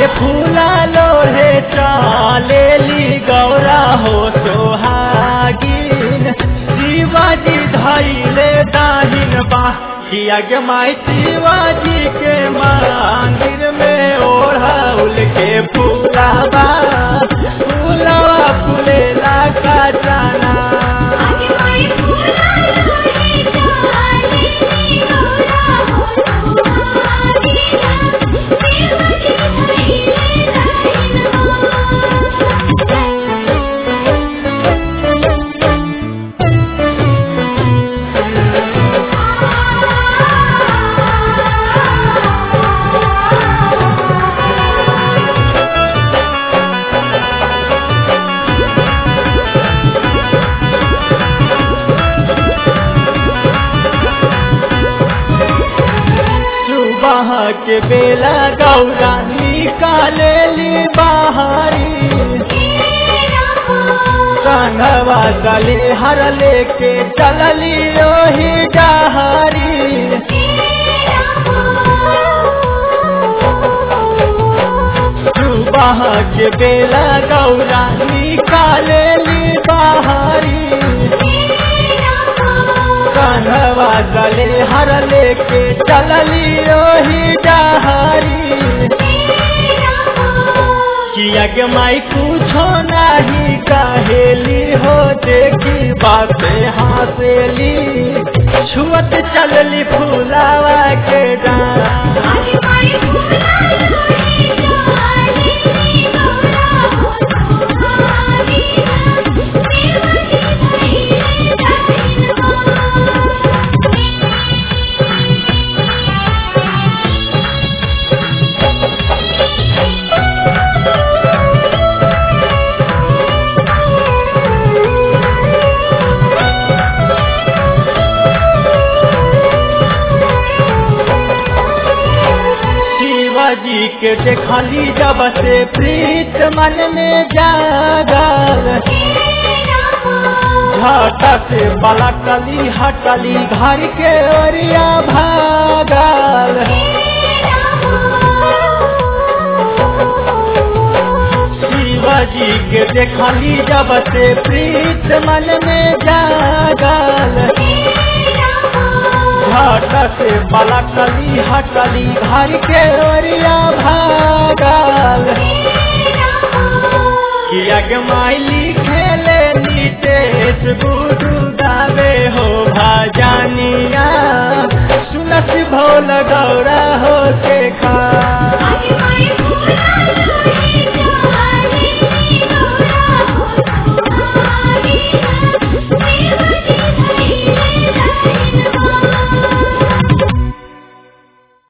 के फूला लोहे चालेली गौरा हो सोहागिन शिवाजी धैले दाहिन बा किया के माई शिवाजी के मंदिर में ओढ़ाउल के फूलावा फूलावा फूलेला का जाना आगे माई फूला लोहे चालेली गौरा हो सोहागिन शिवाजी धैले दाहिन सुबह के बेला गौरा निकालेली बाहरी संगवा गले हर लेके चलली ओही डहरी सुबह के बेला गौरा निकालेली बाहरी संगवा गले हर लेके चलली ओही डहरी किया के माई कुछो नहीं कहेली हो देखी बाते हासेली छुअत चलली फूलावा के डांस शिवाजी के देखली जब से प्रीत मन में जागल झट से पलटली हटली घर के ओरिया भागल शिवाजी के देखली जब से प्रीत मन में जागल झट से पलटली हटली घर के ओरिया भागल किया के माइली खेले नीतेश बुधु गावे हो भाजानिया सुनस भोल गौरा हो के